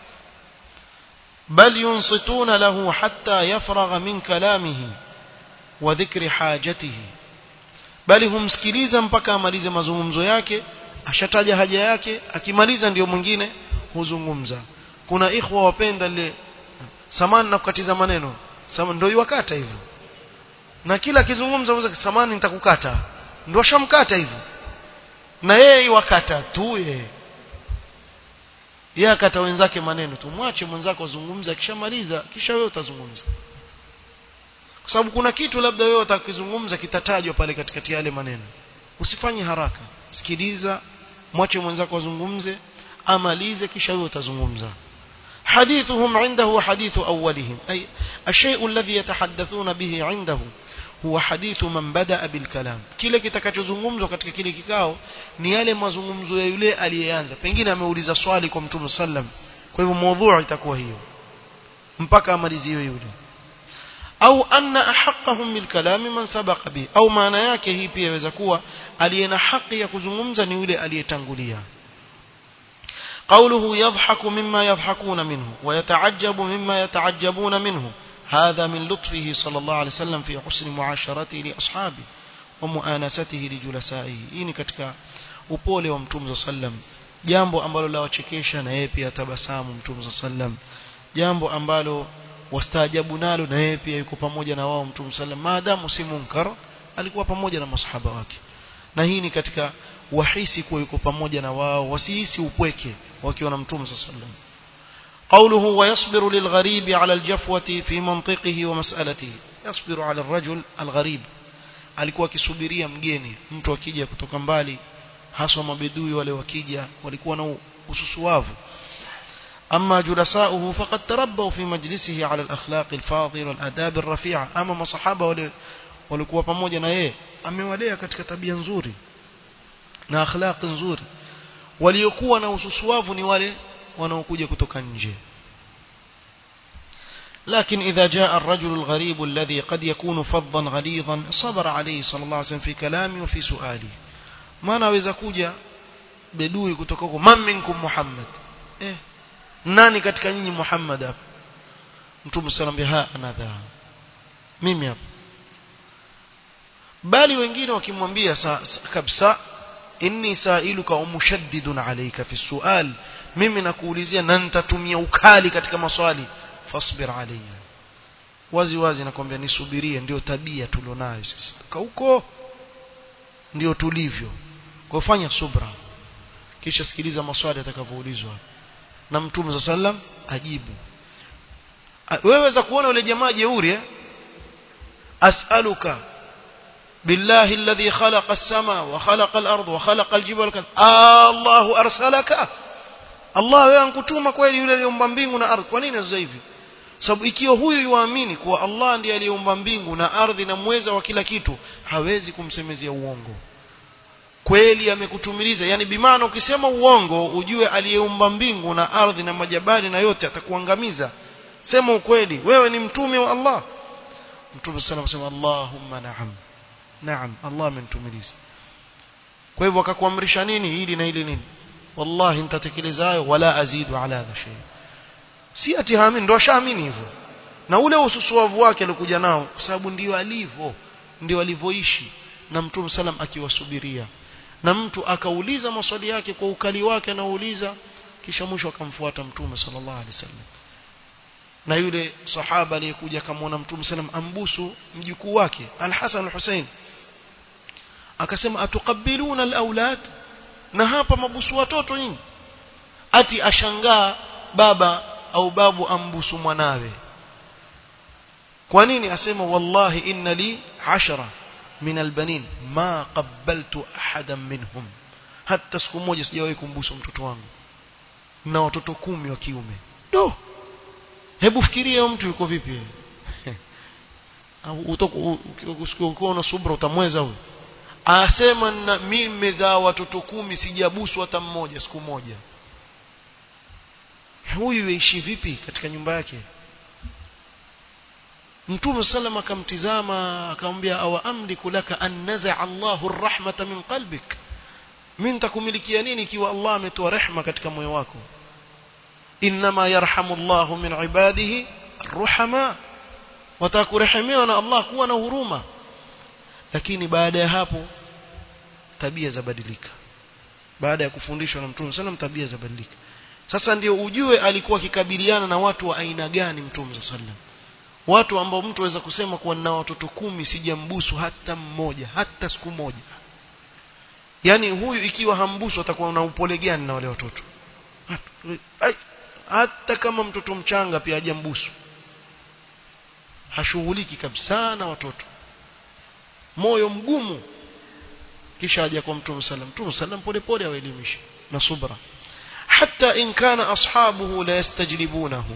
بل ينصتون له حتى يفرغ من كلامه وذكر حاجته bali humsikiliza mpaka amalize mazungumzo yake ashataja haja yake akimaliza ndio mwingine huzungumza kuna ikhwa wapenda ile samani na kukatiza maneno sama ndio iwakata hivyo na kila akizungumza mwanzo samani nitakukata ndio ashamkata hivyo na yeye iwakata tu yeye yeye akata wenzake maneno tu mwache mwenzako azungumze akishamaliza kisha wewe utazungumza kwa sababu kuna kitu labda wewe utakizungumza kitatajwa pale katikati yale maneno usifanye haraka sikiliza mwache mwenzako azungumze amalize kisha wewe utazungumza حديثهم عنده حديث أولهم أي الشيء الذي يتحدثون به عنده huwa hadithu man badaa bilkalam kile kitakachozungumzwa katika kile kikao ni yale mazungumzo ya yule aliyeanza pengine ameuliza swali kwa mtume sallam kwa hivyo mada itakuwa hiyo mpaka amaliziwe yule au anna ahqqahum bilkalami man sabaqa bi au maana yake hii pia inaweza kuwa aliye na haki ya kuzungumza ni yule aliyetangulia قوله يضحك مما يضحكون منه ويتعجب مما يتعجبون منه هذا من لطفه صلى الله عليه وسلم في حسن معاشرته لأصحابه ومؤانسته لجلسائه ini katika upole wa mtume sallam jambo ambalo la wachekesha na yeye pia tabasamu mtume sallam jambo ambalo wastaajabu nalo na yeye pia yuko pamoja na wao mtume sallam maadamu si munkar alikuwa pamoja na masahaba wake na hii ni katika wahisi kuwa yuko pamoja na wao wasihisi upweke wakiwa na mtume sallam قوله ويصبر للغريب على الجفوة في منطقه ومسألته يصبر على الرجل الغريب alikuwa akisubiria mgeni mtu akija kutoka mbali haswa mabedui wale wakija walikuwa na ususuwavu أما جلساؤه فقد تربوا في مجلسه على الأخلاق الفاضلة والآداب الرفيعة أما مصحابة wale walikuwa pamoja na yeye amewalea katika tabia nzuri na akhlaq nzuri waliokuwa na ususuwavu ni wale wanaokuja kutoka nje لكن إذا جاء الرجل الغريب الذي قد يكون فظا غليظا صبر عليه صلى الله عليه وسلم في كلامه وفي سؤاله ما naweza kuja bedui kutoka huko man minkum muhammad eh nani katika nyinyi muhammad hapa mtume sallallahu ha anadha mimi hapa bali wengine wakimwambia kabisa inni sailuka umushaddidun alayka fi sual mimi nakuulizia na nitatumia ukali katika maswali fasbir alayya wazi wazi nakwambia nisubirie ndio tabia tulionayo sisi huko ndio tulivyo kwa fanya subra kisha sikiliza maswali atakavyoulizwa na mtume sallam ajibu wewe weza kuona yule jamaa jeuri eh as'aluka بالله الذي خلق السماء وخلق الأرض وخلق الجبال كذا الله أرسلك Allah wewe ankutuma kweli yule aliyeumba mbingu na ardhi kwa nini sasa hivi sababu ikiwa huyu yuamini kuwa Allah ndiye aliyeumba mbingu na ardhi na mweza wa kila kitu hawezi kumsemezea uongo kweli amekutumiliza yani bimaana ukisema uongo ujue aliyeumba mbingu na ardhi na majabali na yote atakuangamiza sema ukweli wewe ni mtume wa Allah mtume sana kusema Allahumma na'am naam Allah amenitumiliza kwa hivyo akakuamrisha nini hili na hili nini wallahi nitatekeleza hayo wala azidu ala hadha shay si ati haamini ndo ashaamini hivyo na ule ususuavu wake alikuja nao kwa sababu ndio alivyo ndio alivyoishi na mtume salam akiwasubiria na mtu akauliza maswali yake kwa ukali wake anauliza kisha mwisho akamfuata mtume sallallahu alaihi wasallam na yule sahaba aliyekuja akamwona mtume sallam ambusu mjukuu wake al-Hasan al-Hussein akasema atuqabbiluna al-aulad na hapa mabusu watoto nyinyi ati ashangaa baba au babu ambusu mwanawe kwa nini asema wallahi inna li ashara min albanin ma qabbaltu ahadan minhum hata siku moja sijawahi kumbusu mtoto wangu na watoto kumi wa kiume do hebu fikiria mtu yuko vipi ukiwa una subra utamweza huyo asema na mimi nimezaa watoto kumi sijabusu hata mmoja siku moja huyu yaishi vipi katika nyumba yake Mtume sallam akamtizama akamwambia awa amliku laka an naza Allahu arrahmata min qalbik mimi nitakumilikia nini ikiwa Allah ametoa rehma katika moyo wako inma yarhamu Allahu min ibadihi arruhama watakurehemewa na Allah kuwa na huruma lakini baada ya hapo tabia zabadilika baada ya kufundishwa na Mtume sallam tabia zabadilika sasa ndio ujue alikuwa akikabiliana na watu wa aina gani Mtume sallam watu ambao mtu aweza kusema kuwa na watoto kumi sijambusu hata mmoja hata siku moja yani huyu ikiwa hambusu atakuwa na upole gani na wale watoto hata kama mtoto mchanga pia hajambusu hashughuliki kabisa na watoto moyo mgumu kisha aje kwa mtume sallam mtume sallam pole pole awaelimishe na subra hatta in kana ashabuhu la yastajlibunahu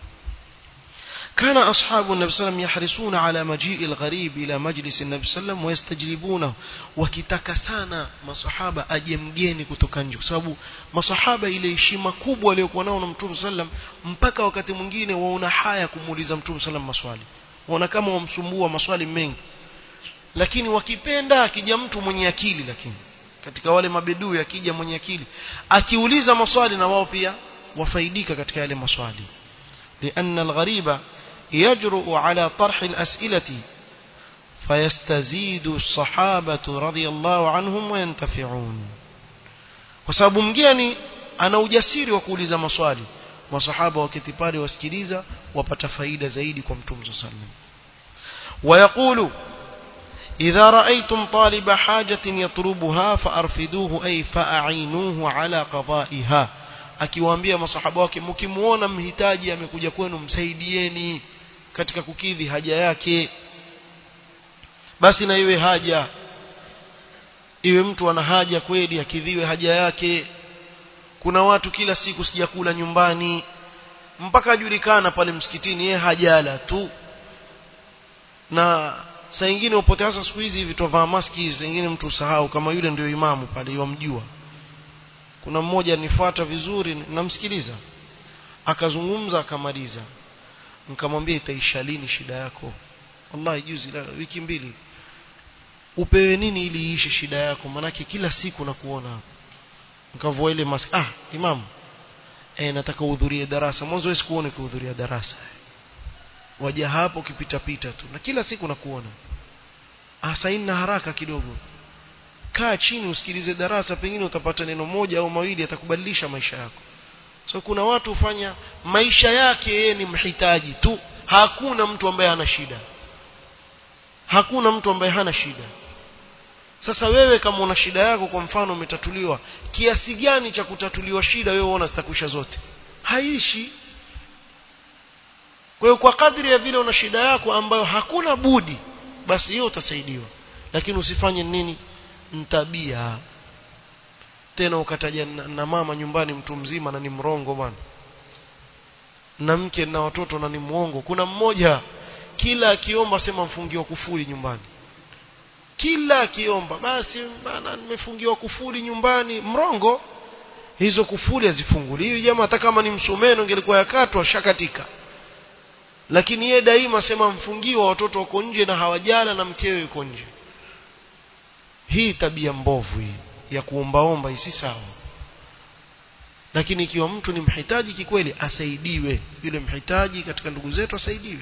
كان أصحاب النبي صلى الله عليه وسلم يحرصون على مجيء الغريب إلى مجلس النبي صلى الله عليه وسلم ويستجلبونه wakitaka sana masahaba aje mgeni kutoka nje kwa sababu masahaba ile heshima kubwa aliyokuwa nao na Mtume sallam mpaka wakati mwingine waona haya kumuuliza Mtume sallam maswali waona kama wamsumbua maswali mengi lakini wakipenda akija mtu mwenye akili lakini katika wale mabedui akija mwenye akili akiuliza maswali na wao pia wafaidika katika yale maswali لأن الغريب يجرؤ على طرح الأسئلة فيستزيد الصحابة رضي الله عنهم وينتفعون وسبب mgeni ana ujasiri wa kuuliza maswali masahaba waketi pale wasikiliza wapata faida zaidi kwa mtume صلى الله عليه وسلم ويقول إذا رأيتم طالب حاجة يطلبها فأرفدوه أي فأعينوه على قضائها akiwaambia masahaba wake mkimuona mhitaji amekuja kwenu msaidieni katika kukidhi haja yake basi na iwe haja iwe mtu ana haja kweli akidhiwe haja yake kuna watu kila siku sijakula nyumbani mpaka ajulikana pale msikitini yeye hajala tu na saa nyingine upote hasa siku hizi hivi tovaa maski saa nyingine mtu usahau kama yule ndio imamu pale yomjua kuna mmoja nifuata vizuri namsikiliza akazungumza akamaliza nikamwambia itaisha lini shida yako wallahi juzi la wiki mbili upewe nini ili iishe shida yako manake kila siku nakuona hapo nikavua ile mask ah imam eh nataka uhudhurie darasa mwanzo wewe sikuone kuhudhuria darasa waja hapo ukipita pita tu na kila siku nakuona ah saini na haraka kidogo kaa chini usikilize darasa pengine utapata neno moja au mawili atakubadilisha maisha yako so kuna watu hufanya maisha yake yeye ni mhitaji tu hakuna mtu ambaye hana shida hakuna mtu ambaye hana shida sasa wewe kama una shida yako kwa mfano umetatuliwa kiasi gani cha kutatuliwa shida wewe unaona zitakwisha zote haishi kwa hiyo kwa kadri ya vile una shida yako ambayo hakuna budi basi hiyo utasaidiwa lakini usifanye nini ntabia tena ukataja na, na mama nyumbani mtu mzima na ni mrongo bwana na mke na watoto na ni mwongo kuna mmoja kila akiomba sema mfungiwa kufuli nyumbani kila akiomba basi bana nimefungiwa kufuli nyumbani mrongo hizo kufuli hazifunguliwi jamaa hata kama ni msumeno ingelikuwa yakatwa shakatika lakini yeye daima sema mfungiwa watoto wako nje na hawajala na mkewe yuko nje hii tabia mbovu hii ya kuombaomba hii si sawa lakini ikiwa mtu ni mhitaji kikweli asaidiwe yule mhitaji katika ndugu zetu asaidiwe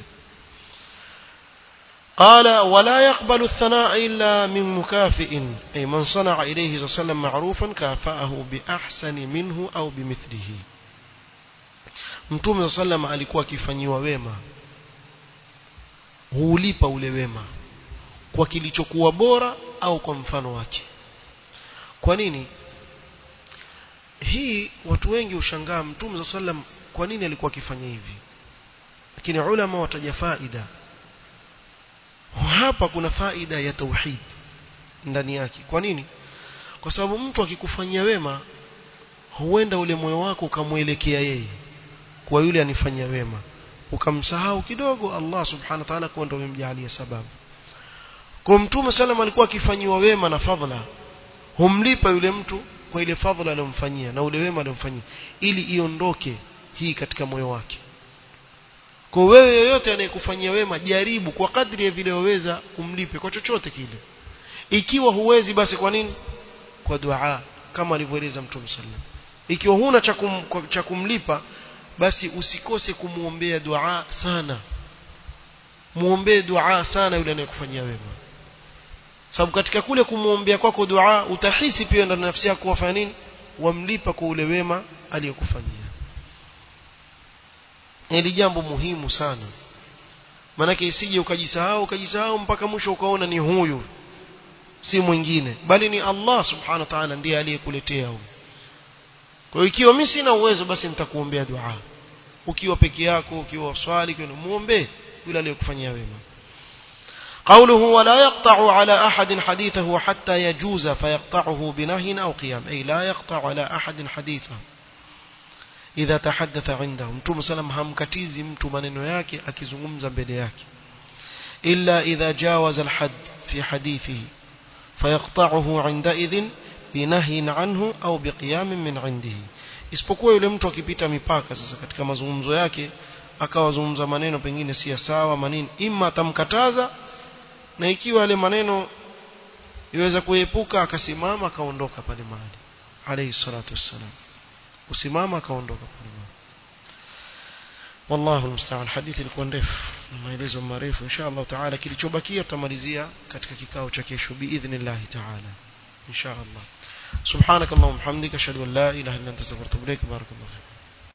قال ولا يقبل الثناء إلا من مكافئ أي من صنع إليه صلى الله عليه وسلم معروفا كافأه بأحسن منه أو بمثله mtume saa sallam alikuwa akifanyiwa wema huulipa ule wema kwa kilichokuwa bora au kwa mfano wake kwa nini hii watu wengi ushangaa mtume saa sallam kwa nini alikuwa akifanya hivi lakini ulama wataja faida hapa kuna faida ya tauhid ndani yake kwa nini kwa sababu mtu akikufanyia wema huenda ule moyo wako ukamwelekea yeye kwa yule anifanyia wema ukamsahau kidogo Allah subhanahu wa ta'ala kwa ndio umemjalia sababu kwa mtume sallam alikuwa akifanyiwa wema na fadhila humlipa yule mtu kwa ile fadhila aliyomfanyia na ule wema aliyomfanyia ili iondoke hii katika moyo wake kwa wewe yoyote anayekufanyia wema jaribu kwa kadri ya vile waweza umlipe kwa chochote kile ikiwa huwezi basi kwa nini kwa dua kama alivyoeleza mtume sallam ikiwa huna cha kum, cha kumlipa basi usikose kumuombea dua sana muombee dua sana yule anayekufanyia wema sababu katika kule kumuombea kwako dua utahisi pia ndani nafsi yako wafanya nini wamlipa kwa ule wema aliyokufanyia hili jambo muhimu sana maanake isije ukajisahau ukajisahau mpaka mwisho ukaona ni huyu si mwingine bali ni Allah subhanahu wa ta'ala ndiye aliyekuletea huyu kwa hiyo ikiwa mimi sina uwezo basi nitakuombea dua ukiwa peke yako ukiwa swali kwa muombe yule aliyokufanyia wema قوله ولا يقطع على أحد حديثه حتى يجوز فيقطعه بنهي أو قيام أي لا يقطع على أحد حديثه إذا تحدث عنده mtume sallam hamkatizi mtu maneno yake akizungumza mbele yake إلا إذا جاوز الحد في حديثه فيقطعه عندئذ بنهي عنه أو بقيام من عنده isipokuwa yule mtu akipita mipaka sasa katika mazungumzo yake akawazungumza maneno pengine si sawa maneno ima atamkataza na ikiwa yale maneno iweza kuepuka akasimama akaondoka pale mahali alayhi salatu wassalam kusimama akaondoka pale mahali wallahu almusta'an hadithi ilikuwa ndefu maelezo marefu insha Allah taala kilichobakia tutamalizia katika kikao cha kesho biidhnillah taala insha Allah subhanakallahumma hamdika ashhadu an la ilaha illa anta astaghfiruka wa atubu ilaik barakallahu